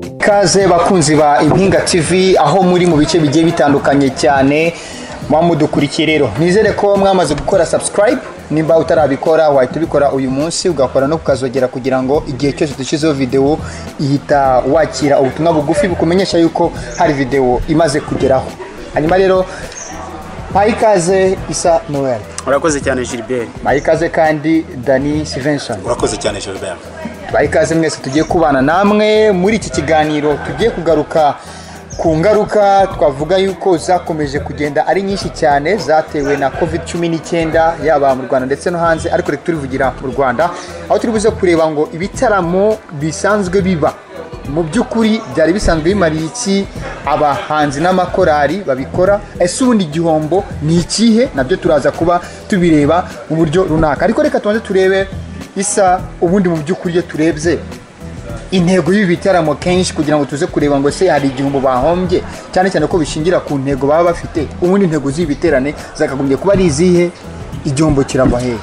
ikaze bakunzi ba impinga tv aho muri mu bice bigiye bitandukanye cyane mwamudukurikiye rero nizere ko mwamaze gukora subscribe nimba utarabikora wahita ubikora uyu munsi ugakora no kukazogera kugira ngo igihe cyose dushyizeho videwo ihita wakira ubutumwa bugufi bukumenyesha yuko hari videwo imaze kugeraho hanyuma rero mpa ikaze isa noel urakoze cyane gilbert mpa ikaze kandi dani sivenson urakoze cyane gilbert bahe ikaze mwese tugiye kubana namwe muri iki kiganiro tugiye kugaruka ku ngaruka twavuga yuko zakomeje kugenda ari nyinshi cyane zatewe na covid cumi n'icyenda yaba mu rwanda ndetse no hanze ariko reka turivugira mu rwanda aho turi buze kureba ngo ibitaramo bisanzwe biba mu by'ukuri byari bisanzwe bimariye iki abahanzi n'amakorari babikora ese ubundi igihombo ni ikihe nabyo turaza kuba tubireba mu buryo runaka ariko reka tubanze turebe isa ubundi mu by'ukuri iyo turebye intego y'ibi bitaramo kenshi kugira ngo tuze kureba ngo ese hari igihombo bahombye cyane cyane ko bishingira ku ntego baba bafite ubundi intego z'ibi biterane zakagombye kuba ari izihe igihombo kirava hehe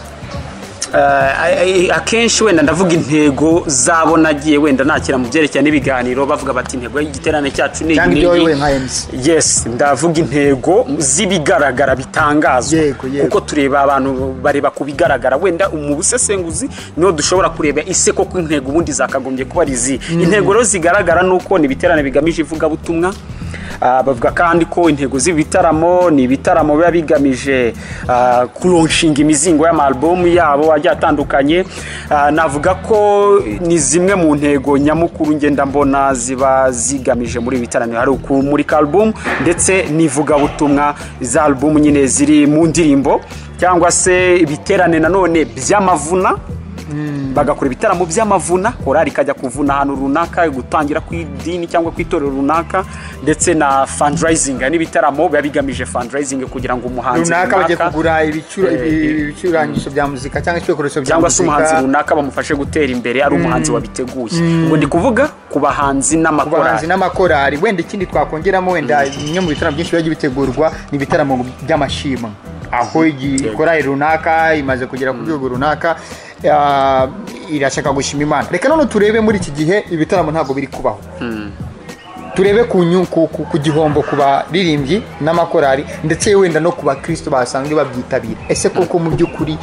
akenshi wenda ndavuga intego zabo nagiye wenda nakira mu byerekeranye n'ibiganiro bavuga bati intego y'igiterane cyacu ni iyi Cyangwa ibyo n'iyi." wowe nka MC. yes ndavuga intego z'ibigaragara bitangazwa Yego, yego. kuko tureba abantu bareba ku bigaragara wenda mu busesenguzi niho dushobora kureba ise koko intego ubundi zakagombye kuba ari izi intego rero zigaragara ni uko ni ibiterane bigamije ivugabutumwa Ah, bavuga kandi ko intego z'ibitaramo ni ibitaramo biba bigamije ah, kuronshinga imizingo y'amalubumu yabo agiye atandukanye Ah, navuga ko ni zimwe mu ntego nyamukuru ngenda mbona ziba zigamije muri ibi bitaramo hari ukumurika alubumu ndetse n'ivugabutumwa za alubumu nyine ziri mu ndirimbo cyangwa se ibiterane nanone by'amavuna bagakora ibitaramo by'amavuna korari ikajya kuvuna ahantu runaka gutangira ku idini cyangwa ku itorero runaka ndetse na fundraising n'ibitaramo biba bigamije fundraising kugira ngo umuhanzi runaka bagiye kugura ibicura- eh, ibi- ibicurangisho bya muzika cyangwa ibikoresho bya cyangwa se umuhanzi muzika runaka bamufashe gutera imbere ari umuhanzi wabiteguye ngo ni kuvuga ku ku bahanzi bahanzi n'amakorari n'amakorari wenda ikindi twakongeramo wenda bimwe mu bitaramo byinshi biba bitegurwa ni ibitaramo by'amashimwe aho igikorari runaka imaze kugera ku rwego runaka ah, irashaka gushima imana reka none turebe muri iki gihe ibitaramo ntabwo biri kubaho turebe ku nyu- ku- ku- ku gihombo ku baririmbyi n'amakorari ndetse wenda no ku bakristo basanzwe babyitabira ese koko mu by'ukuri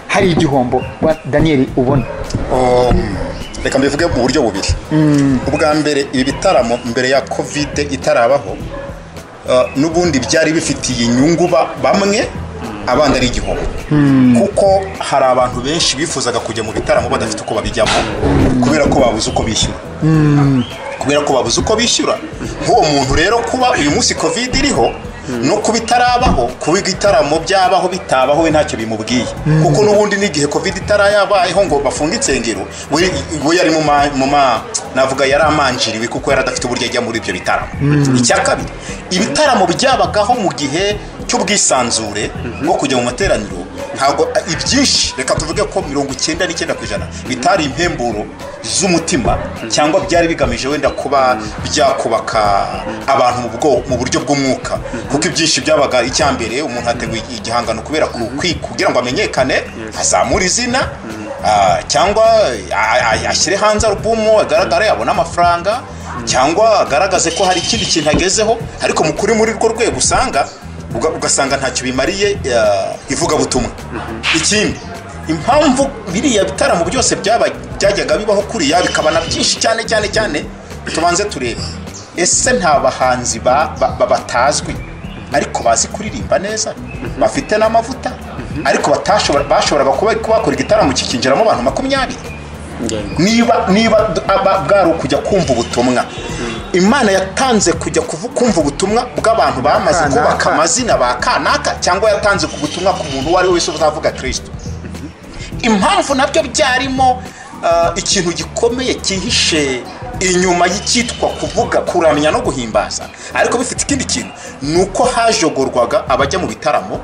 hari igihombo wa daniyeli ubona Um, reka mbivuge mu buryo bubiri ubwa mbere ibi bitaramo mbere ya kovide itarabaho uh, n'ubundi byari bifitiye inyungu ba- bamwe abandi ari igihombo kuko hari abantu benshi bifuzaga kujya mu bitaramo badafite uko babijyamo kubera ko babuze uko bishyura kubera ko babuze uko bishyura nk'uwo muntu rero kuba uyu munsi kovide iriho no kuba itarabaho kuba igitaramo byabaho bitabaho we ntacyo bimubwiye kuko n'ubundi n'igihe kovide itarayabayeho ngo bafunge insengero we we yari mu ma- mu ma navuga yari amanjiriwe kuko yari adafite uburyo ajya muri ibyo bitaramo icya kabiri ibitaramo byabagaho mu gihe cy'ubwisanzure bwo kujya mu materaniro ntabwo ibyinshi reka tuvuge ko mirongo icyenda n'icyenda ku ijana bitari impemburo z'umutima cyangwa byari bigamije wenda kuba byakubaka abantu mu bwo- mu buryo bw'umwuka kuko ibyinshi byabaga icya mbere umuntu hateguye igihangano kubera ku- kwi- kugira ngo amenyekane azamure izina ah, cyangwa a- a- ashyire hanze alubumu agaragare abone amafaranga cyangwa agaragaze ko hari ikindi kintu agezeho ariko mu kuri muri rwo rwego usanga uga- ugasanga ntacyo bimariye eh, ivugabutumwa ikindi impamvu biriya bitaramo byose byaba- byajyaga bibaho kuriya bikaba na byinshi cyane cyane cyane tubanze turebe ese nta bahanzi ba- ba- ba- batazwi ariko bazi kuririmba neza bafite n'amavuta ariko batashobora- bashoboraga kuba bakora igitaramo kikinjiramo abantu makumyabiri niba niba d- aba- bwari ukujya kumva ubutumwa imana yatanze kujya kuvu- kumva ubutumwa bw'abantu bamaze Kanaka. kubaka amazina ba kanaka cyangwa yatanze ku butumwa ku muntu uwo ari we wese uzavuga kirisito impamvu nabyo byarimo ah, ikintu gikomeye cyihishe inyuma y'icyitwa kuvuga kuramya no guhimbaza ariko bifite ikindi kintu ni uko hajogorwaga abajya mu bitaramo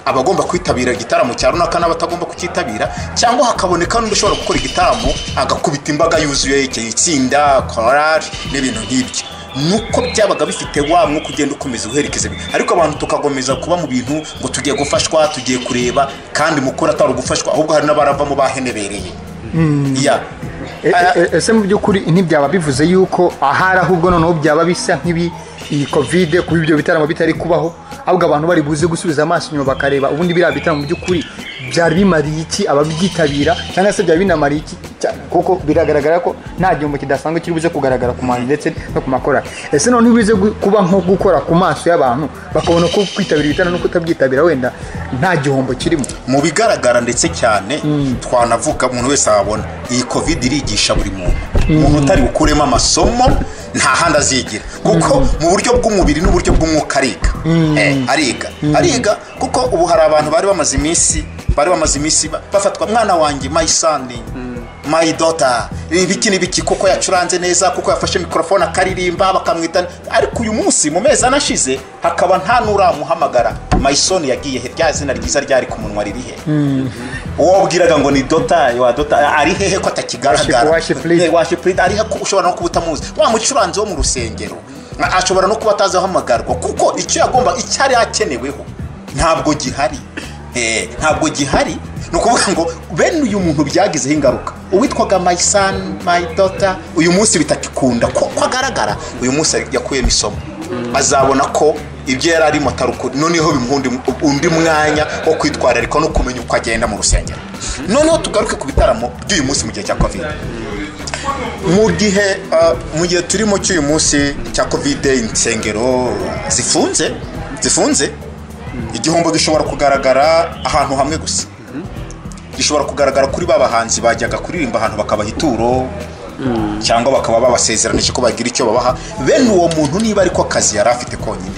abagomba kwitabira igitaramo cya runaka n'abatagomba kucyitabira cyangwa hakaboneka n'undi ushobora gukora igitaramo agakubita imbaga yuzuye iki itsinda korari n'ibintu nk'ibyo nuko byabaga bifite wa mwuka ugenda ukomeza uherekeza ibintu. ariko abantu tukakomeza kuba mu bintu ngo tugiye gufashwa tugiye kureba kandi mukuru atari ugufashwa ahubwo hari n'abaravamo bahenebereye ya E- e- ese mu by'ukuri ntibyaba bivuze yuko ahari ahubwo noneho byaba bisa nk'ibi iyi kovide kuba ibyo bitaramo bitari kubaho ahubwo abantu bari buze gusubiza amaso inyuma bakareba ubundi biriya bitaramo mu by'ukuri byari bimariye iki ababyitabira cyangwa se byari binamariye iki cya- kuko biragaragara ko nta gihombo kidasanzwe kiri buze kugaragara ku manzi ndetse no ku makorari ese noneho ibize gu- kuba nko gukora ku maso y'abantu bakabona ko kwitabira ibitaramo no kutabyitabira wenda nta gihombo kirimo mu bigaragara ndetse cyane twanavuga umuntu wese wabona iyi covid irigisha buri muntu umuntu utari bukuremo amasomo nta handi azigira kuko mu buryo bw'umubiri n'uburyo bw'umwuka ariga Eh, ariga ariga kuko ubu hari abantu bari bamaze iminsi bari bamaze iminsi ba- bafatwa mwana wanjye my son my daughter ibiki n'ibiki kuko yacuranze neza kuko yafashe mikorofone akaririmba bakamwita ariko uyu munsi mu mezi ane ashize hakaba nta n'uramuhamagara mayisoni yagiye he rya zina ryiza ryari ku munwa riri he uwo wabwiraga ngo ni dota wa dota ari hehe ko atakigaragara Worship- worship leader. Eh, worship leader, ari he ko ushobora no kuba utamuzi wa mucuranzi wo mu rusengero ashobora no kuba atazi ahamagarwa kuko icyo yagomba icyo yari akeneweho ntabwo gihari Eh, ntabwo gihari ni ukuvuga ngo bene uyu muntu byagizeho ingaruka uwitwaga my son my daughter uyu munsi bitakikunda ko ko agaragara uyu munsi yakuyemo isomo azabona ko ibyo yari arimo atari ukuri noneho bimuha undi- undi mwanya wo kwitwararika no kumenya uko agenda mu rusengero noneho tugaruke ku bitaramo by'uyu munsi mu gihe cya covid mu gihe ah, mu gihe turimo cy'uyu munsi cya kovide insengero zifunze zifunze igihombo gishobora kugaragara ahantu hamwe gusa gishobora kugaragara kuri ba bahanzi bajyaga kuririmba ahantu bakabaha ituro cyangwa bakaba babasezeranije ko bagira icyo babaha bene uwo muntu niba ariko akazi yari afite konyine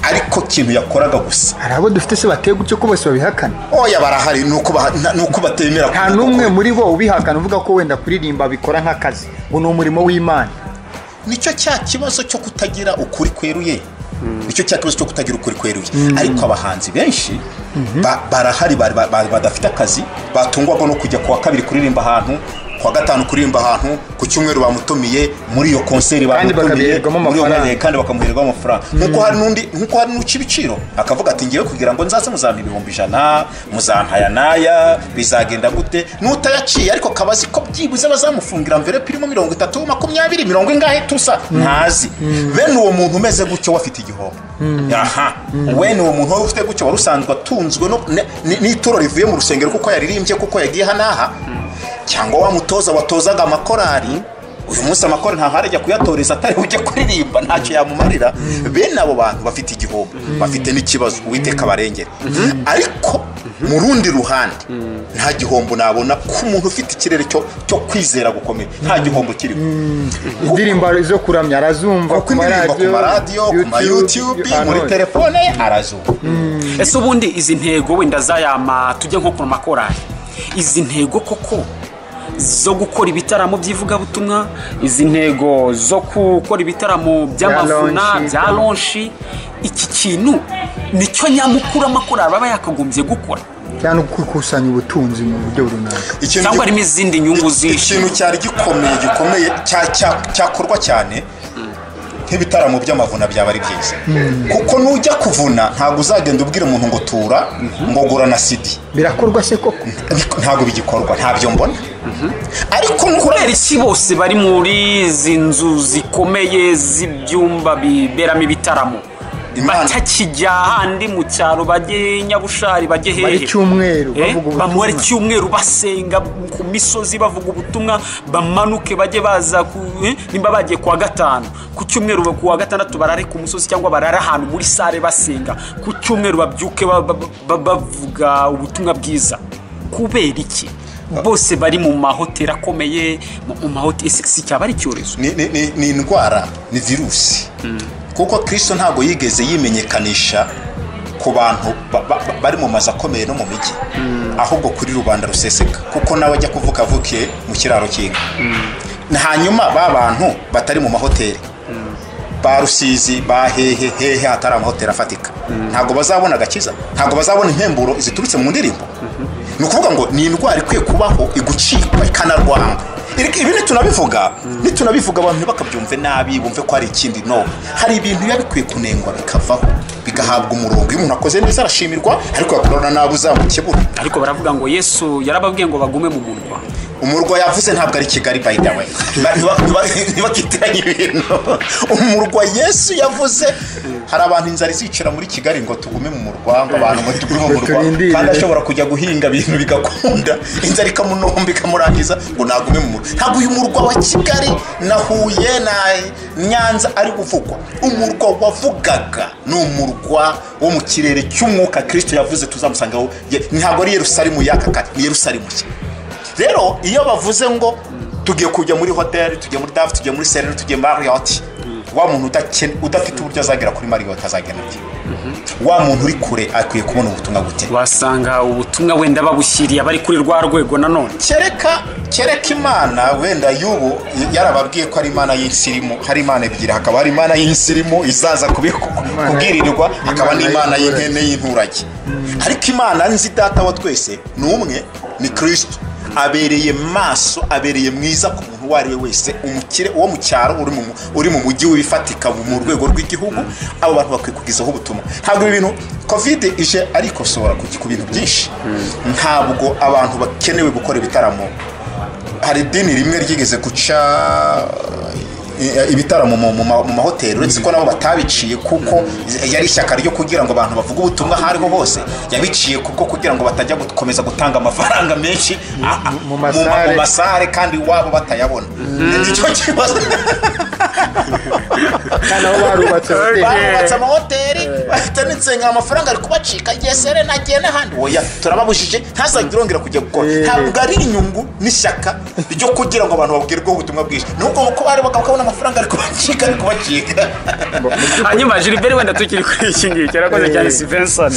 ariko ikintu yakoraga gusa hari abo dufite se bateye gutyo ko bose babihakana oya barahari ni uko baha- na- ni uko batemera nta kuvuga n'umwe ko- muri bo ubihakana uvuga ko wenda kuririmba bikora nk'akazi ngo ni umurimo w'imana nicyo cya kibazo cyo kutagira ukuri kweruye nicyo cya kibazo cyo kutagira ukuri kweruye ariko abahanzi benshi ba- barahari bari- ba- ba- badafite akazi batungwaga no kujya kuwa kabiri kuririmba ahantu kuwa gatanu kuririmba ahantu ku cyumweru bamutumiye muri iyo konseri Kandi bamutumiye bakabiherwamo muri iyo amafaranga. mwanya, kandi bakamuhererwaho amafaranga nkuko hari n'undi nkuko hari n'uca ibiciro akavuga ati ngewe kugira ngo nzaze muzampa ibihumbi ijana muzampa aya n'aya bizagenda gute n'utayaciye ariko akaba azi ko byibuze bazamufungira mverope irimo mirongo itatu makumyabiri mirongo ingahe tusa ntazi bene uwo muntu umeze gutyo we afite igihombo aha bene uwo muntu wari ufite gutyo wari usanzwe atunzwe no- ne- ni- n'ituro rivuye mu rusengero kuko yaririmbye kuko yagiye hanaha cyangwa wa mutoza watozaga amakorari uyu munsi amakoro nta harajya kuyatoreza atari ujya kuririmba ntacyo yamumarira bene abo bantu bafite igihombo bafite n'ikibazo uwiteka barengera ariko mu rundi ruhande nta gihombo nabona ko umuntu ufite ikirere cyo cyo kwizera gukomeye nta gihombo kirimo indirimbo zo kuramya arazumva kuko indirimbo ku maradiyo ku ma YouTube muri ahantu hose. telefone ye arazuba ese ubundi izi ntego wenda zayama tujye nko ku makorari izi ntego koko zo gukora ibitaramo by'ivugabutumwa izi ntego zo gukora ibitaramo by'amavuna launch. bya ronshi iki kintu nicyo nyamukuru amakorari aba yakagombye gukora cyangwa no gukusanya ubutunzi mu buryo runaka Ikintu cyangwa gi- harimo izindi nyungu zishe ikintu cyari gikomeye gikomeye cya- cya- cyakorwa cyane nk'ibitaramo by'amavuna byaba ari byiza kuko nujya kuvuna ntabwo uzagenda ubwira umuntu ngo tura ngo gura na sidi birakorwa se koko Ariko ntabwo bigikorwa ntabyo mbona ariko nukora kubera iki bose bari muri izi nzu zikomeye z'ibyumba biberamo ibitaramo Imana- batakijya ahandi mu cyaro bajye nyabushari bajye hehe Bamare icyumweru, Eh, bavuga ubutumwa. bamare icyumweru basenga ku misozi bavuga ubutumwa bamanuke bajye baza ku- eh, nimba bagiye kuwa gatanu ku cyumweru ku wa gatandatu barare ku musozi cyangwa barare ahantu muri sare basenga ku cyumweru babyuke ba- ba- ba- bavuga ubutumwa bwiza kubera iki bose bari mu mahoteli akomeye mu- mu mahoteli si- si cyaba ari icyorezo ni, ni, ni, ni indwara ni virusi kuko kristo ntabwo yigeze yimenyekanisha ku bantu ba- ba- ba- bari mu mazu akomeye no mu mijyi ahubwo kuri rubanda ruseseka kuko nawe ajya kuvuga avukiye mu kiraro cy'inka hanyuma ba bantu batari mu mahoteli ba rusizi ba hehe hehe hatari amahoteli afatika ntabwo bazabona agakiza ntabwo bazabona impemburo ziturutse mu ndirimbo ni ukuvuga ngo ni indwara ikwiye kubaho igucikwa ikanarwanga Iri- ibi nitunabivuga nitunabivuga abantu ntibakabyumve nabi bumve ko hari ikindi no hari ibintu biba bikwiye kunengwa bikavaho bigahabwa umurongo iyo umuntu akoze neza arashimirwa ariko yakorana nabi uzamukebura ariko baravuga ngo yesu yarababwiye ngo bagume mu munwa umurwa yavuze ntabwo ari kigali by the way Ba- ntiba- ntiba- ntibakitiranye ibintu umurwa yesu yavuze hari abantu inzara izicira muri kigali ngo tugume mu murwa ngo abantu ngo tugume mu Ngo murwa turindire. kandi ashobora kujya guhinga ibintu bigakunda inzara ikamunomba ikamurangiza ngo nagume mu murwa ntabwo uyu murwa wa kigali na huye na nyanza ari kuvugwa umurwa wavugaga ni umurwa wo mu kirere cy'umwuka kirisito yavuze tuzamusangaho Ye- ntabwo ari yerusalemu y'aka kare ni yerusalemu nshya rero iyo bavuze ngo tugiye kujya muri hoteli tugiye muri dafu tugiye muri sereri tugiye muri mariyoti wa muntu udakene- udafite uburyo azagera kuri mariyoti azagera ate wa muntu uri kure akwiye kubona ubutumwa gute wasanga ubutumwa wenda babushyiriye abari kuri rwa rwego nanone kereka kereka imana wenda y'ubu yarababwiye ko ari imana y'isirimu hari imana ebyiri hakaba hari imana y'isirimu izaza kubi- ku- kubwirirwa hakaba n'imana y'inkene y'inturage ariko imana nzi data wa twese ni umwe ni kirisito abereye maso abereye mwiza ku muntu uwo ari we wese umukire uwo mu cyaro uri mu mu- uri mu mujyi w'ifatika mu rwego rw'igihugu abo bantu bakwiye kugezaho ubutumwa ntabwo ibi bintu kovide ije arikosora ku ku bintu byinshi ntabwo abantu bakenewe gukora ibitaramo hari idini rimwe ryigeze guca eh, ibitaramo mu- mu ma- mu mahoteli uretse ko nabo batabiciye kuko yari ishyaka ryo kugira ngo abantu bavuge ubutumwa aho ariho hose yabiciye kubwo kugira ngo batajya gukomeza gutanga amafaranga menshi a- a- mu mu ma- masare. mu masare kandi iwabo batayabona nicyo kibazo kandi aho barubatse hoteli barubatse amahoteli bafite n'insengero amafaranga ari kubacika igihe serena agiye n'ahandi oya turababujije ntazajya urongera kujya gukora ntabwo ari inyungu n'ishyaka ryo kugira ngo abantu babwirweho ubutumwa bwinshi nubwo kuko bari bagabo bakabona amafaranga ari kubacika ari kubacika hanyuma gilbert wenda tukiri kuri iki ngiki arakoze cyane sivenson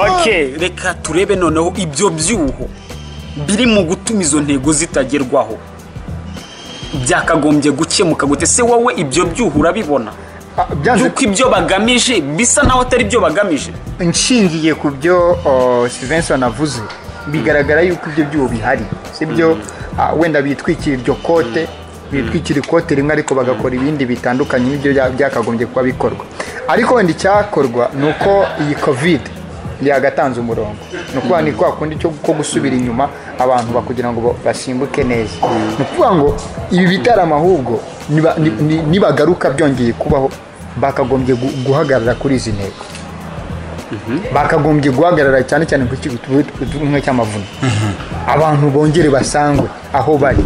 ok reka turebe noneho ibyo byuho biri mu gutuma izo ntego zitagerwaho byakagombye gukemuka gute se wowe ibyo byuho urabibona Ah, byanze yuko ibyo bagamije bisa naho atari byo bagamije nshingiye ku byo oh, Stevenson avuze bigaragara yuko ibyo byuho bihari sibyo Ah, wenda bitwikira iryo kote bitwikira ikote rimwe ariko bagakora ibindi bitandukanye n'ibyo bya- byakagombye kuba bikorwa ariko wenda icyakorwa ni uko iyi kovide yagatanze umurongo ni ukuvuga ni kwa kundi cyo- ko gusubira inyuma abantu bakugira ngo bo- basimbuke neza ni ukuvuga ngo ibi bitaramo ahubwo niba- ni- ni- nibagaruka byongeye kubaho bakagombye gu- guhagarara kuri izi ntego bakagombye guhagarara cyane cyane ku kigo cy'ubumwe cy'amavuno abantu bongere basangwe aho bari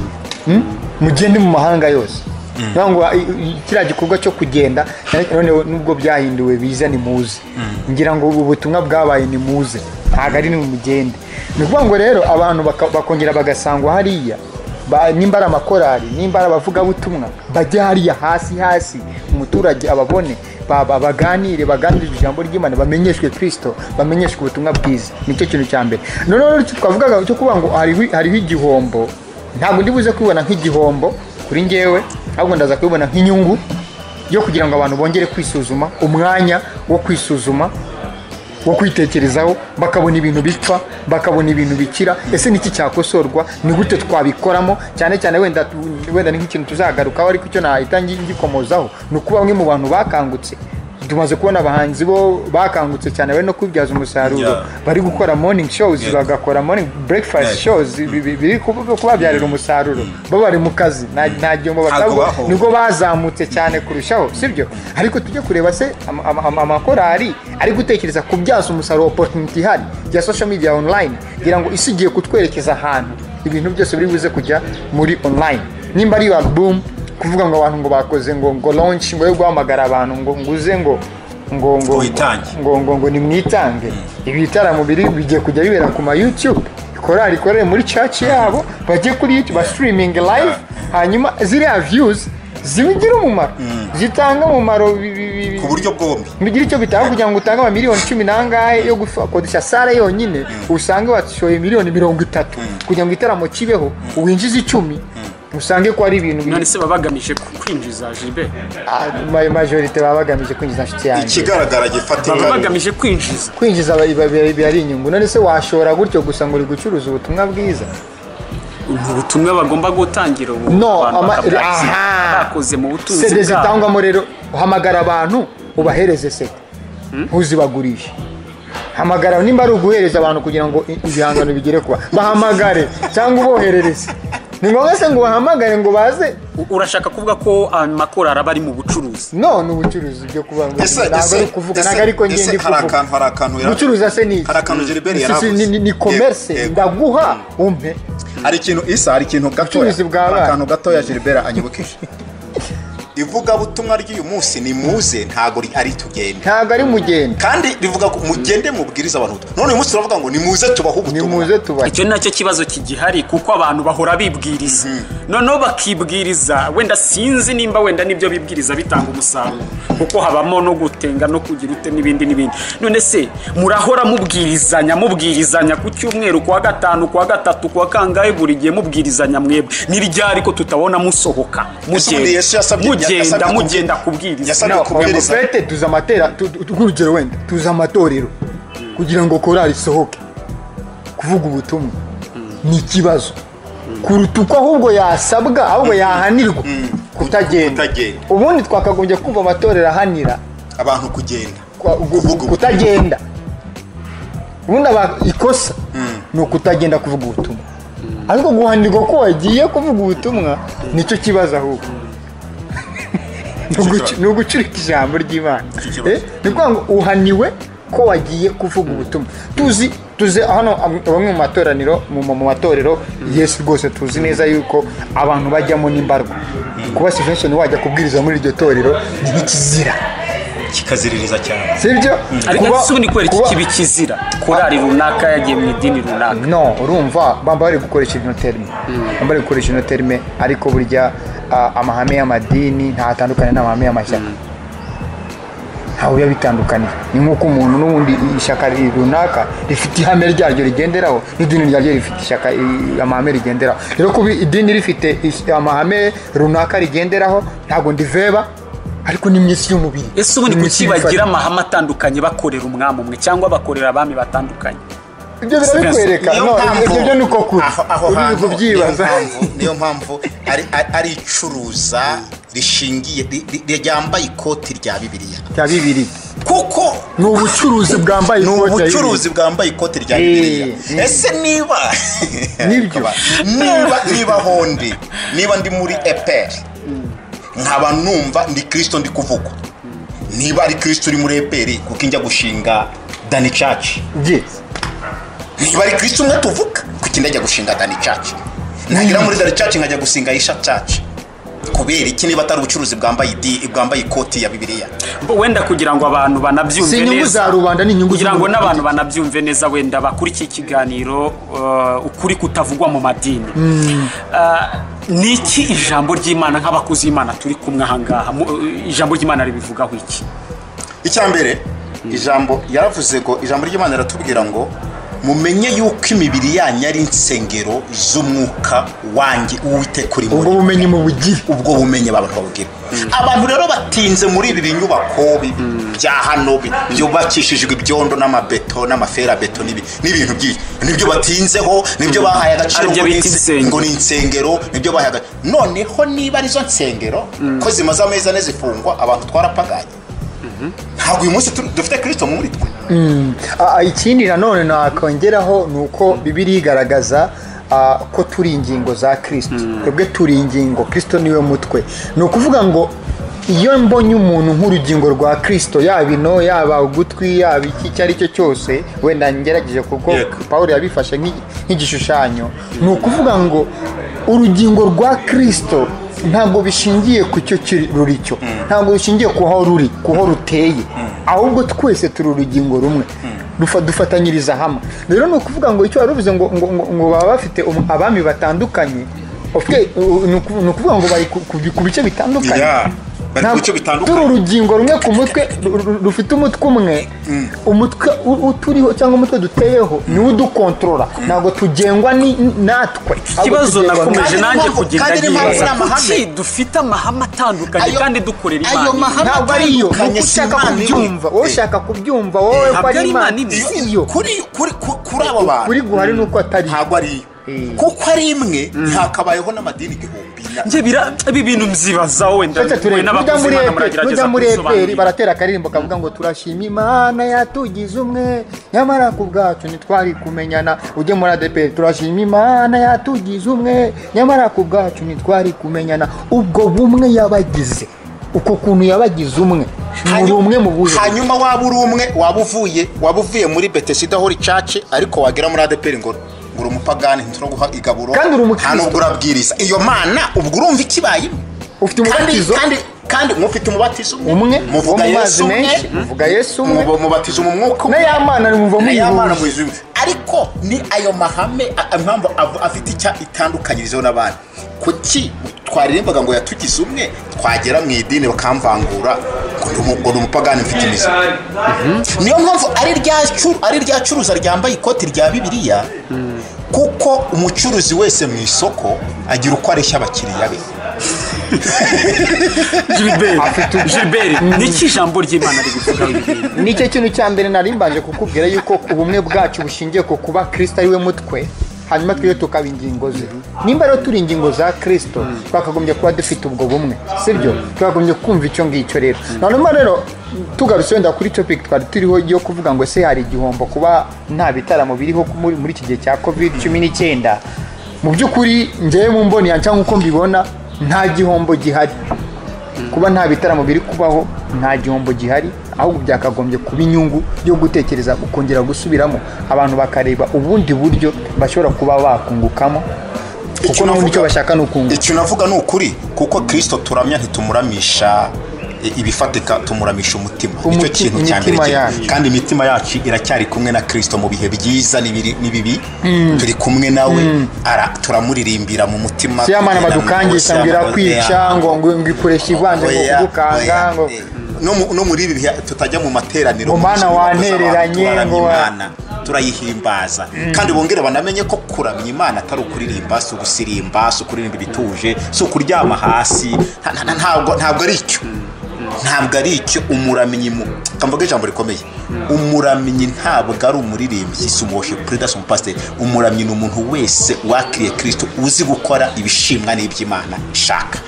Hmm? mugende mu mahanga yose Niyo ngo i- i- kiriya gikorwa cyo kugenda ariko noneho nubwo byahinduwe biza ni muze ngira ngo ubu butumwa bwabaye ni muze ntabwo ari ni mugende ni ukuvuga ngo rero abantu baka- bakongera bagasangwa hariya ba- nimba ari amakorari nimba ari abavugabutumwa bajya hariya hasi hasi umuturage ababone ba- ba- baganire baganire ijambo ry'imana bamenyeshwe kirisito bamenyeshwe ubutumwa bwiza nicyo kintu cya mbere noneho icyo twavugaga cyo kuvuga ngo hariho- hariho igihombo ntabwo ndi buze kubibona nk'igihombo kuri ngewe ahubwo ndaza kubibona nk'inyungu yo kugira ngo abantu bongere kwisuzuma umwanya wo kwisuzuma wo kwitekerezaho bakabona ibintu bipfa bakabona ibintu bikira ese niki cyakosorwa ni gute twabikoramo cyane cyane wenda tu- wenda ni nk'ikintu tuzagarukaho ariko icyo nahita ngi- ngikomozaho ni ukuba bamwe mu bantu bakangutse tumaze kubona abahanzi bo bakangutse cyane bari no kwibyaza umusaruro Yeah. bari gukora morning shows Yeah. bagakora morning breakfast Yeah. shows bi- bi- biri kuba- kubabyarira umusaruro bo bari mu kazi nta nta gihombo Ntabwo batabwo bahowe. nibwo bazamutse cyane kurushaho sibyo ariko tujye kureba se ama- ama- ama- amakorari ari gutekereza kubyaza umusaruro oporutuniti ihari ya sosho media online kugira ngo isi igiye kutwerekeza ahantu ibintu byose biri buze kujya muri online nimba ari alubumu kuvuga ngo abantu ngo bakoze ngo ngo lonshi ngo yo guhamagara abantu ngo nguze ngo ngo ngo Ngo witange. ngo ngo ngo nimwitange ibi bitaramo biri bigiye kujya bibera ku ma youtube korari ikorere muri church yabo bajye kuri youtube streaming live hanyuma ziriya views zibigire umumaro zitanga umumaro bi- bi- bi- bi- ku buryo bwombi bigira icyo bitanga kugira ngo utange amamiliyoni cumi n'angahe yo gukodesha sale yonyine usange washoye miliyoni mirongo itatu kugira ngo igitaramo kibeho winjize icumi usange ko ari ibintu biri- none se baba bagamije kwinjiza gilbert Ah, ma- majorite baba bagamije kwinjiza inshuti yanjye ikigaragara baba gifatika bagamije kwinjiza kwinjiza aba- biba- biba biba ari inyungu none se washora gutyo gusa ngo uri gucuruza ubutumwa bwiza ni ubutumwa bagomba gutangira ubu No, abantu ama- bakabwakira. aha. bakoze mu butunzi sede bwabo zitangwamo rero uhamagara abantu ubahereze sede ntuzibagurishe hamagara nimba ari uguhereza abantu kugira ngo i- ibihangano bigere kuba bahamagare cyangwa uboherereze ni ngombwa se ngo bahamagare ngo baze U- urashaka kuvuga ko amakorari aba ari mu bucuruzi no ni ubucuruzi byo kuvuga ngo ese ntabwo ari ukuvuga ntabwo ariko ese- ngende ese hari kuvuga akantu hari akantu yari- gucuruza se ni iki? hari akantu Gilbert Si- yari si, avuze ni- ni Yego, commerce yego. ndaguha umpe hari ikintu isa hari ikintu gatoya Ubucuruzi bwa hari abana. akantu gatoya Gilbert anyibukije ivugabutumwa ry'uyu munsi ni muze ntabwo ri- ari tugenda ntabwo ari mugenda kandi rivuga ngo mugende mubwirize abantu ubutumwa. none uyu munsi turavuga ngo nimuze tubahe ni ubutumwa muze tubahe icyo ni nacyo kibazo kigihari kuko abantu bahora bibwiriza noneho bakibwiriza wenda sinzi nimba wenda n'ibyo bibwiriza bitanga umusaruro kuko habamo no gutenga no kugira ute n'ibindi n'ibindi none se murahora mubwirizanya mubwirizanya ku cyumweru ku wa gatanu ku wa gatatu ku wa kangahe buri gihe mubwirizanya mwebwe ni ryari ko tutabona musohoka Ese ubundi Yesu mugenda yasabye- mugenda yasabye kubi- mugenda kubwiriza yasabye No, ngo kubwiriza fete tuzi amatera tu- tu- nk'urugero wenda tuzi amatorero kugira ngo korali isohoke kuvuga ubutumwa ni ikibazo kuruta uko ahubwo yasabwa ahubwo yahanirwa kutagenda kutagenda. ubundi twakagombye kumva amatorero ahanira abantu kugenda kwa- gu- gu- Kuvuga ubutumwa. kutagenda ubundi aba ikosa ni ukutagenda kuvuga ubutumwa ariko guhanirwa ko wagiye kuvuga ubutumwa nicyo kibazo ahubwo Ni ugucu- kibazo. ni ugucurika ijambo ry'imana Nicyo kibazo. Eh, ni ukuvuga ngo uhaniwe ko wagiye kuvuga ubutumwa tuzi tuzi hano am- bamwe mu materaniro mu mu matorero yesu rwose tuzi neza yuko abantu bajyamo n'imbarwa kuba sivensoni wajya kubwiriza muri iryo torero ni ikizira kikaziririza cyane sibyo ariko Kuba- ese ubu ni kubera iki kuba- kiba ikizira korari runaka yagiye mu idini runaka no urumva bamba bari gukoresha inoterme bamba bari gukoresha inoterme ariko burya ah, amahame y'amadini ntatandukanye n'amahame y'amashyaka ntawe biba bitandukaniye ni nk'uko umuntu n'ubundi ishyaka ri- runaka rifite ihame ryaryo rigenderaho n'idini ryaryo rifite ishyaka i- amahame rigenderaho rero kuba idini rifite is- amahame runaka rigenderaho ntabwo ndiveba ariko ni mu isi y'umubiri ese ubundi Ni mu isi kuki bagira y'imifati. amahame atandukanye bakorera umwami umwe cyangwa bakorera abami batandukanye ibyo birabikwereka Niyo no mpamvu- ibyo byo ni uko kuri aho- aho uri hantu, kubyibaza niyo mpamvu- niyo mpamvu ari- ari- ari icuruza rishingiye ri- ri- ryambaye ikoti rya bibiliya cya bibiri kuko ni ubucuruzi bwambaye ni ikoti ya bibiri. ubucuruzi bwambaye ikoti rya Eh, bibiliya eh. ese niba Nibyo. niba niba hondi niba ndi muri eperi nkaba numva ndi kirisito ndi kuvuga niba ari kirisito uri muri eperi kuko njya gushinga dani caci Ye. niba ari kirisito umwe tuvuga kuko njya gushinga dani caci nagera muri dani caci nkajya gusinga yisha caci kubera iki niba atari ubucuruzi bwambaye idi bwambaye ikoti ya bibiliya Bo wenda kugira ngo abantu banabyumve Si neza inyungu za rubanda, ni inyungu kugira ngo z'umuntu ku n'abantu giti banabyumve neza wenda bakurikiye ikiganiro uh, ukuri kutavugwa mu madini Uh, ni iki ijambo ry'imana nk'abakozi b'imana turi kumwe ahangaha mu- uh, ijambo ry'imana ribivugaho iki icyambere ijambo yaravuze ngo ijambo ry'imana riratubwira ngo mumenye yuko imibiri yanyu ari insengero z'umwuka wanjye uwiteka uri muri ubwo bumenyi mu bugire ubwo bumenyi abantu babugira abantu rero batinze muri ibi binyubako bi- bya hano bi- byubakishijwe ibyondo n'amabeto n'amaferabeto n'ibi n'ibintu byinshi nibyo batinzeho nibyo bahaye agaciro Aribyo ngo ni bita inse- insengero. ngo ni insengero nibyo bahaye agaciro noneho niba arizo nsengero ko zimaze amezi ane zifungwa abantu twarapaganye ntabwo uyu munsi tu- dufite kirisito muri twe Ah, ah, ikindi nanone nakongeraho ni uko bibiri igaragaza ah, ko turi ingingo za kirisito twebwe turi ingingo kirisito niwe mutwe ni ukuvuga ngo iyo mbonye umuntu nk'urugingo rwa kirisito yaba ino yaba ugutwi yaba iki icyo ari cyo cyose wenda ngerageje kuko Yego. pawulo yabifashe nk'i- nk'igishushanyo ni ukuvuga ngo urugingo rwa kirisito ntabwo bishingiye ku cyo kiri- ruri cyo ntabwo bishingiye ku ho ruri ku ho ruteye ahubwo twese turi urugingo rumwe Dufa- dufatanyiriza hamwe rero ni ukuvuga ngo icyo warubuze ngo, ngo, ngo, ngo baba bafite um- abami batandukanye Of- uh, ni uku- ni ukuvuga ngo bari ku- ku ku bice bitandukanye Yeah, bari ku Ntabwo- bice bitandukanye. turi urugingo rumwe ku mutwe ru- ru- rufite umutwe umwe umutwe u- uturiho cyangwa umutwe duteyeho niwo udukontorora ntabwo tugengwa ni- natwe ahubwo ikibazo tugengwa nakomeje Kandi nanjye n'impamvu- kugenda kandi n'impamvu yibaza n'amahame. kuki dufite amahame atandukanye Ayo- kandi dukorera ayo imana imwe? mahame- ntabwo ari iyo ni uko Atandukanye, si ushaka Imana imwe. kubyumva wowe Eh. ushaka kubyumva wowe ko ntabwo ari ari imana Imana imwe. si iyo kuri kuri kuri- kuri abo bantu kuri guhari ni uko atari ntabwo ari iyo kuko ari imwe ntihakabayeho n'amadini igihumbi na- njye bira ibi bintu mzibaza wenda Reka we turebe n'abakozi Imana muragerageza nujya muri efuperi kubisobanurira baratera akaririmbo kavuga ngo turashima imana yatugize umwe nyamara ku bwacu ntitwari kumenyana ujye muri adeperi turashima imana yatugize umwe nyamara ku bwacu ntitwari kumenyana ubwo bumwe yabagize uko kuntu yabagize umwe muri Hanyuma- umwe mu buhe hanyuma waba uri umwe waba uvuye waba uvuye muri betesida hori caci ariko wagera muri adeperi ngo ngo uri umupagani ntituroguha igaburo Kandi uri umukristo. nta n'ubwo urabwiriza iyo mana ubwo urumva ikibayemo ufite kandi umubatizo kandi kandi mufite umubatizo Umwe, muvuga wo mu mazi yesu umwe menshi, muvuga Yesu umwe. mubu- mubatiza mu mwuka umwe n'ayamana muva na ya mana muyihuje mubizima umwe ariko ni ayo mahame a- impamvu av- afite icya itandukanyirizeho n'abandi kuki twaririmbaga ngo yatugize umwe twagera mu idini bakamvangura ngo ni umu- ngo ni umupagani mfite imizi niyo mpamvu ari rya cu- ari rya curuza ryambaye ikoti rya bibiliya kuko umucuruzi wese mu isoko agira uko areshya abakiriya be Gilbert Gilbert niki ijambo ry'Imana ribivugaho ibi bintu nicyo kintu cya mbere nari mbanje kukubwira yuko ubumwe bwacu bushingiye ku kuba kirisita ariwe mutwe hanyuma twe tukaba ingingo ze nimba rero turi ingingo za kirisito twakagombye kuba dufite ubwo bumwe sibyo twakagombye kumva icyo ngicyo rero hanyuma rero tugarutse wenda kuri topic twari turiho yo kuvuga ngo ese hari igihombo kuba nta bitaramo biriho muri muri iki gihe cya covid cumi n'icyenda mu by'ukuri ngewe mu mboni yanjye cyangwa uko mbibona nta gihombo gihari kuba nta bitaramo biri kubaho nta gihombo gihari ahubwo byakagombye kuba inyungu yo gutekereza ukongera gusubiramo abantu bakareba ubundi buryo bashobora kuba bakungukamo kuko Icyo n'ubundi navuga- icyo bashaka ni ukunguka icyo navuga ni ukuri kuko kirisito turamya ntitumuramisha i- ibifatika tumuramisha umutima nicyo Umuti- kintu cya mbere imitima cye- yacu. kandi imitima yacu iracyari kumwe na kirisito mu bihe byiza n'ibiri- n'ibibi turi kumwe nawe ara- turamuririmbira mu mutima si yamana tugira ngo- badukangisha ngo Siyamana- irakwica ngo ngo ngo ikoresha ivanje ngo Oya, kugukanga oya, ngo eh, no mu- no muri ibi bihe tutajya mu materaniro Ngo mana mu ngo z'abantu, wantereranye, turaramya ngo wa- Imana, turayihimbaza kandi bongere banamenye ko kuramya imana atari ukuririmba si ugusirimba si ukuririmba ibituje si ukuryama hasi nta- nta- ntabwo ntabwo ari icyo ntabwo ari icyo umuramyi mu kamvuga ijambo rikomeye umuramyi ntabwo ari umuririmbyi si umuwoshi perezida si umupasiteri umuramyi ni umuntu wese wakiriye kirisito uzi gukora ibishimwa n'iby'imana ishaka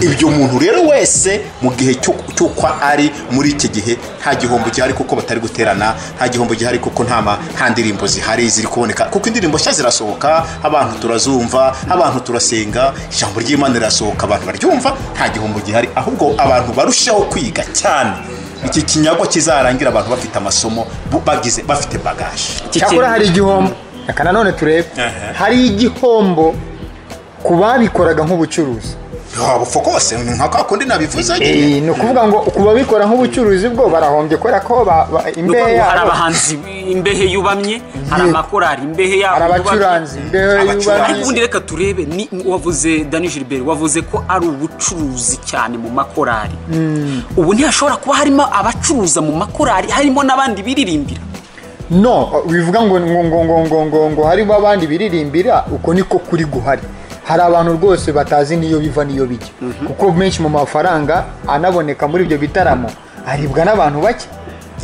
ibyo umuntu rero wese mu gihe cyo- cy'uko ari muri iki gihe nta gihombo gihari kuko batari guterana nta gihombo gihari kuko nta ma- nta ndirimbo zihari ziri kuboneka kuko indirimbo nshya zirasohoka abantu turazumva abantu turasenga ijambo ry'imana rirasohoka abantu baryumva nta gihombo gihari ahubwo abantu barushaho kwiga cyane iki kinyago kizarangira abantu bafite amasomo bu- bagize bafite bagaje Iki cyakora kintu- hari igihombo reka nanone turebe Aha. hari igihombo ku babikoraga nk'ubucuruzi wabupfa kose ni nka kwa kundi nabivuze nyine Eh, ni ukuvuga ngo ku babikora nk'ubucuruzi bwo barahombye kubera ko ba- ba- Nuko imbehe hari yabo abahanzi imbehe yubamye hari Yego. amakorari imbehe yabo hari abacuranzi yubamye. imbeho Abacuranzi. y'ubamwe ubundi reka turebe ni wavuze dani gilbert wavuze ko ari ubucuruzi cyane mu makorari ubu ntihashobora kuba harimo abacuruza mu makorari harimo n'abandi biririmbira no bivuga ngo ngo ngo ngo ngo ngo ngo harimo abandi biririmbira uko niko kuri guhari hari abantu rwose batazi n'iyo biva n'iyo bijya kuko menshi mu mafaranga anaboneka muri ibyo bitaramo aribwa n'abantu bake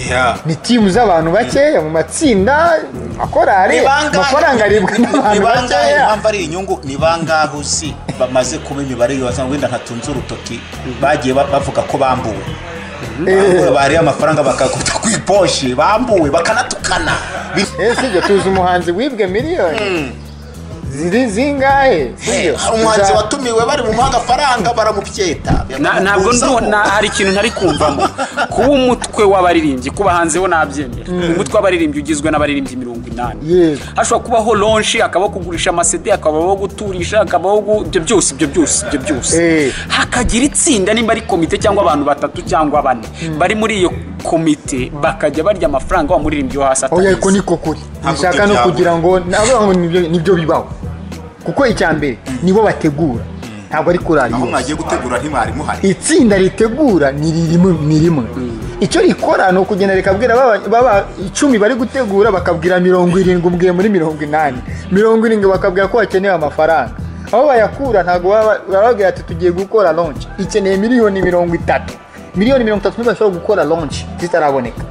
Yeah. ni timu z'abantu bake mu matsinda akorari Ni bangahe- amafaranga aribwa ni n'abantu bangahe bakeya impamvu ari inyungu ni bangahe uzi bamaze kuba imibare yubatse wenda nkatunze urutoki bagiye ba- bavuga ko bambuwe Bambuwe, bariye amafaranga bakagota ku iposhi bambuwe bakanatukana Bi- ese ibyo tuzi umuhanzi wibwe miliyoni ziri zingahe sibyo hari umuhanzi Tuza- watumiwe bari mu muhanga afaranga baramubyeta Na- ntabwo ndu- baramukuzaho. na- hari ikintu ntari kumvamo kuba umutwe w'abaririmbyi kuba hanze bo nabyemera umutwe w'abaririmbyi ugizwe n'abaririmbyi mirongo inani Yego. hashobora kubaho lonshi hakabaho kugurisha amasede hakabaho guturisha hakabaho gu- ibyo byose ibyo byose ibyo byose Eh. hakagira itsinda nimba ari komite cyangwa abantu batatu cyangwa bane bari muri iyo komite bakajya barya amafaranga wa muririmbyi wo hasi oya atabizi. ariko niko kuri Ntabwo bishaka ibyo no byabura. kugira ngo nabo ngo nibyo- nibyo bibaho kuko icya mbere nibo bategura ntabwo ari kurara aho yose mwagiye gutegura ntimwari muhari itsinda ritegura ni rimwe ni rimwe icyo rikora ni ukugenda rikabwira baba- baba icumi bari gutegura bakabwira mirongo irindwi ubwiye muri mirongo inani mirongo irindwi bakabwira ko bakeneye amafaranga aho bayakura ntabwo baba- baba bababwira ati tugiye gukora lonshi ikeneye miliyoni mirongo itatu miliyoni mirongo itatu niba bashobora gukora lonshi zitaraboneka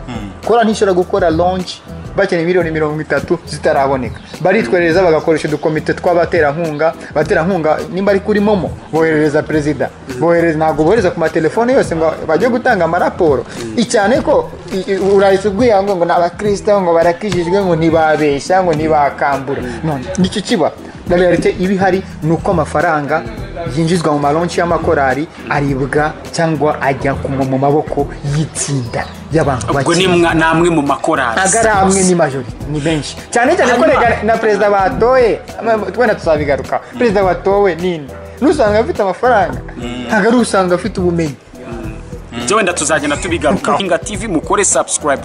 kora ntishobora gukora lonshi bakeneye miliyoni mirongo itatu zitaraboneka baritwerereza bagakoresha udukomite tw'abaterankunga abaterankunga nimba ari kuri momo boherereza perezida bohereza ntabwo bohereza ku matelefone yose ngo bajye gutanga amaraporo icyane ko i- i- urahise ubwira ngo ngo ni abakristo ngo barakijijwe ngo ntibabeshya ngo ntibakambura none nicyo kiba na realite iba ihari ni uko amafaranga yinjizwa mu malonshi y'amakorari aribwa cyangwa ajya ku- mu maboko y'itsinda y'abantu ubwo ni bake mwa- ni amwe mu makorari agaramwe ni majori ni benshi cyane cyane ko Hanyuma- rega- na perezida batoye ama- twenda tuzabigaruka perezida watowe ninde n'usanga afite amafaranga ntabwo ari usanga afite ubumenyi ibyo wenda tuzagenda tubigarukaho hinga tv mukore subscribe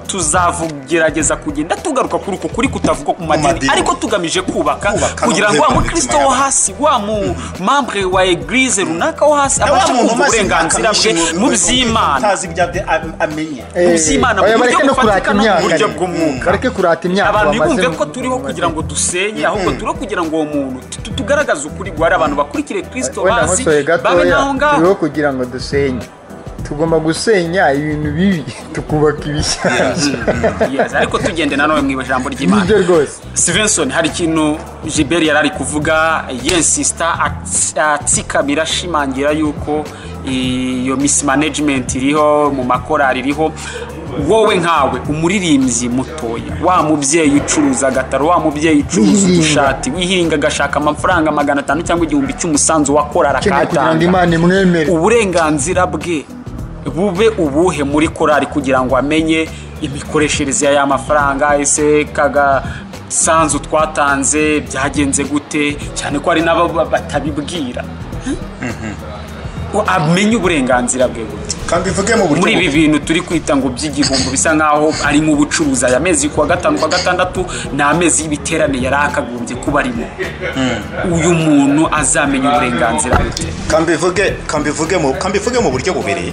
tuzagerageza kugenda tugaruka kuri uko kuri kutavugwa ku madini madini. ariko tugamije kubaka Kubaka no kugira ngo wa guhema mukristo imitima wo y'abantu. hasi wa mu membre wa eglise runaka wo hasi Na wa abasha muntu kumva maze uburenganzira bwe akamwishimira mu by'imana utazi ibyo ade- am- amenye Mu by'imana, mu oya, buryo bareke no bufatika kurata no mu imyaka buryo rero. bw'umwuka. bareke kurata imyaka abantu bamaze ntibumve mu- ko turiho kugira ngo dusenye ahubwo turiho kugira ngo uwo muntu tu- tugaragaze ukuri guhari abantu bakurikire kristo wenda bazi nkosoye babe gatoya n'aho ngaho turiho kugira ngo dusenye tugomba gusenya ibintu bibi tukubaka ibishyashya Yes, ariko tugende nanone mu ijambo ry'imana nibyo rwose Stevenson hari ikintu Gilbert yari ari kuvuga yensista ats- atsikamira ashimangira yuko iyo mismanagement iriho mu makorari iriho wowe nkawe umuririmbyi mutoya wa mubyeyi ucuruza agataro wa mubyeyi ucuruza Wihinga. udushati wihinga agashaka amafaranga magana atanu cyangwa igihumbi cy'umusanzu wa korari ukeneye kugira ngo akatanga imana imwemere uburenganzira bwe bube ubuhe muri korari kugira ngo amenye imikoreshereze y'aya mafaranga ese kagasanzu twatanze byagenze gute cyane ko hari n'abo ba- batabibwira Ko amenye uburenganzira bwe gute kandi bivuge mu buryo muri ibi bubi. bintu turi kwita ngo by'igihombo bisa nk'aho ari mu bucuruzi aya mezi kuwa gatanu kuwa gatandatu ni amezi y'ibiterane yari akagombye kuba arimo uyu muntu azamenya uburenganzira bwe kambivuge kambivuge mu kambivuge mu buryo bubiri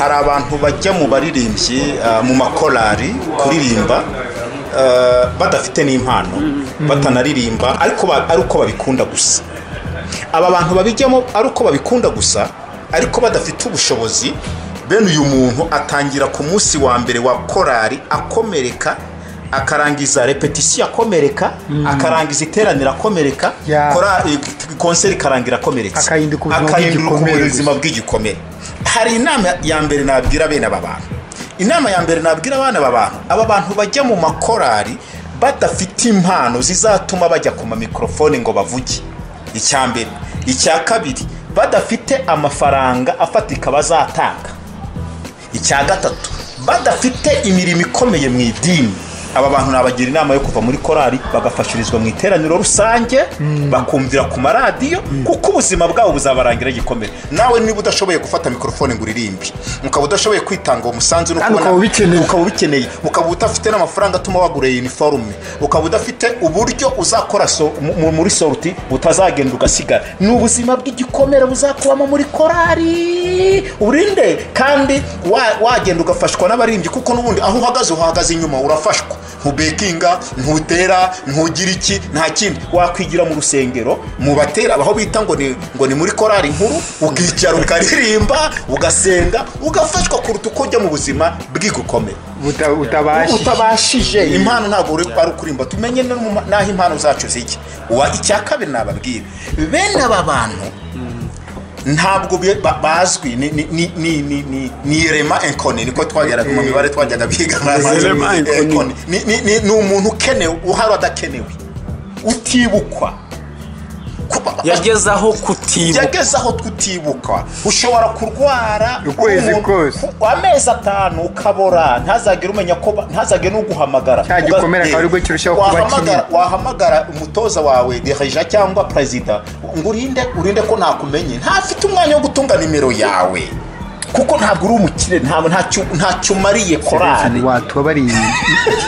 hari abantu bajya mu baririmbyi ah, mu makorari kuririmba ah, badafite n'impano batanaririmba ariko ba- ari uko babikunda gusa aba bantu babijyamo ari uko babikunda gusa ariko badafite ubushobozi bene uyu muntu atangira ku munsi wa mbere wa korari akomereka akarangiza repetisiyo akomereka akarangiza iteraniro akomereka Ya. korari- konseri ikarangira akomeretse Akahinduka ubuzima akahinduka bw'igikomere ubuzima bw'igikomere hari inama ya mbere nabwira bene aba bantu inama ya mbere nabwira abana aba bantu aba bantu bajya mu makorari badafite impano zizatuma bajya ku mamikorofone ngo bavuge icya mbere icya kabiri badafite amafaranga afatika bazatanga icya gatatu badafite imirimo ikomeye mu idini aba bantu nabagira inama yo kuva muri korari bagafashirizwa mu iteraniro rusange bakumvira ku maradiyo kuko ubuzima bwabo buzabarangira gikomere nawe niba udashoboye gufata mikorofone ngo uririmbe ukaba udashoboye kwitanga uwo musanzu no Kandi kubona- ukaba ubikeneye. ukaba ubikeneye ukaba udafite n'amafaranga atuma wagura iyi iniforume ukaba udafite uburyo uzakora so, mu- mu- muri soruti utazagenda ugasigara ni ubuzima bw'igikomere buzakubamo muri korari urinde kandi wa- wagenda ugafashwa n'abarimbyi kuko n'ubundi aho uhagaze uhagaze inyuma urafashwa ntubekinga ntutera ntugira iki nta kindi wakwigira mu rusengero mu batera aho bita ngo ni ngo ni muri korari nkuru ukicara ukaririmba ugasenga ugafashwa kuruta uko ujya mu buzima bw'igikomere Buta- utabashije utabashije impano ntabwo uri ari ukurimba tumenye no mu ma- n'aho impano zacu zijya wa icya kabiri nababwira bene aba bantu ntabwo bi- ba- bazwi ni- ni- ni- ni- ni ni- ni irema enkoni niko twageraga mu mibare twajyaga biga Irema Enkoni. Enkoni. Ni- ni ni- ni umuntu ukenewe uhari adakenewe utibukwa Kuba- yageze aho kutibuka yageze aho tutibuka ushobora kurwara Ukwezi umuntu- kose. amezi atanu ukabora ntazagere umenya ko ba- ntazagere n'uguhamagara Cya gikomere akaba aribwo kirushaho kuba Wahamagara- wahamagara umutoza wawe dereja cyangwa perezida ngo urinde urinde ko nakumenye ntafite umwanya wo gutunga nimero yawe kuko ntabwo uri umukire ntabwo ntacyo ntacyo umariye korari Stevenson watubabariye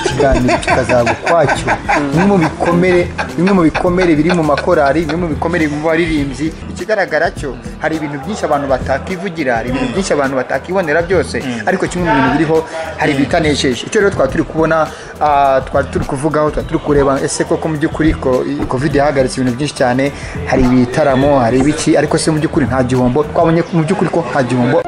ikiganiro kikazaba ukwacyo bimwe mu bikomere bimwe mu bikomere biri mu makorari bimwe mu bikomere biri mu baririmbyi ikigaragara cyo hari ibintu byinshi abantu batakivugira hari ibintu byinshi abantu batakibonera byose ariko kimwe mu bintu biriho hari ibitanesheje icyo rero twari turi kubona ah, twari turi kuvugaho twari turi kureba ese koko mu by'ukuri ko- i- covid yahagaritse ibintu byinshi cyane hari ibitaramo hari ibiki ariko se mu by'ukuri nta gihombo twabonye ko mu by'ukuri ko nta gihombo